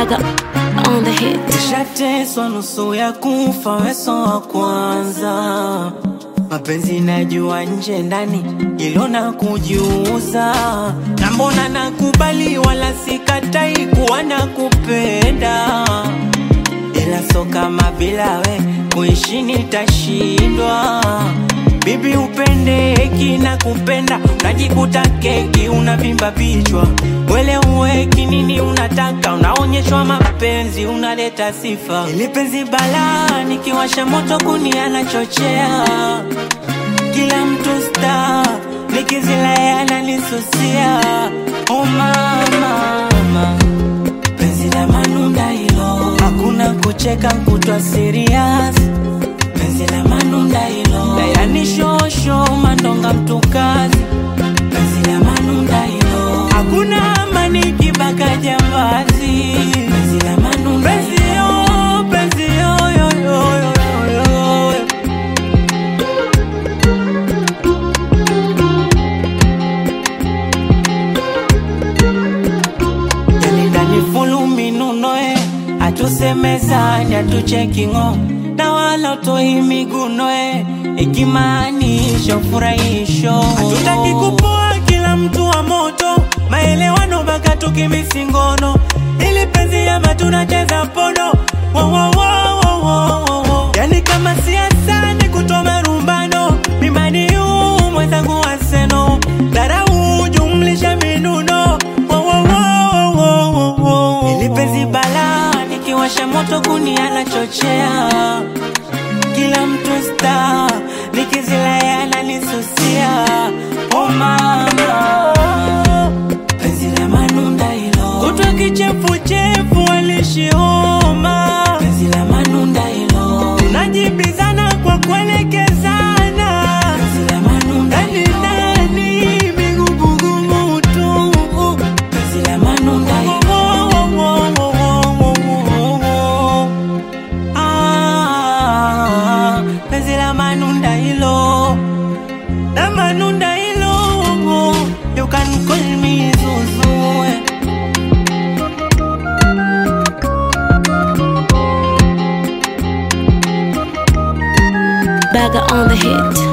Baga on the hit. Nishateswa nusu ya kufa, weso wa kwanza. Mapenzi najua nje ndani, ilo na kujiuza. Na mbona nakubali, wala sikatai kuwa na kupenda, ila so kama bila we kuishi nitashindwa. Bibi upende heki na kupenda, unajikuta keki unavimba vichwa. Wele uweki nini unataka, unaonyeshwa mapenzi, unaleta sifa. Ili penzi balaa, nikiwasha moto kuni anachochea. Kila mtu star, nikizilaya ananisusia. Oh mama, mama. Penzi la manunda hilo, hakuna kucheka kutwa serious. Penzi la manunda hilo, dayani shosho mandonga mtukazi. Penzi la manunda hilo, hakuna amani kibaka jambazi. Penzi la manunda penzi yo, penzi yo, yo, yo, yo, yo, yo. Yani ndani fulu minunoe atusemezani atuchekingo na wala utoi migunoe ikimaanisha ufurahisho hatutaki kupoa kila mtu wa moto maelewano baka tukimisingono ili penzi ama tunacheza pono wo, wo, wo, wo, wo, wo, wo. yani kama siasa ni kutoma rumbano mimani yu mwenzangu waseno dharau jumlisha minuno wo, wo, wo, wo, wo, wo, wo. ili penzi bala nikiwasha moto kuni anachochea kila mtu star nikizilaya ananisusia oh mama penzi la manunda hilo kutwa kichefuchefu alishioma penzi la manunda hilo tunajibizana kwa kuelekezana penzi la manunda ndani ndani migugumu tu penzi la manunda hilo Ah, penzi la manunda hilo la manunda hilo you can call me Zuzu eh. Baga on the hit.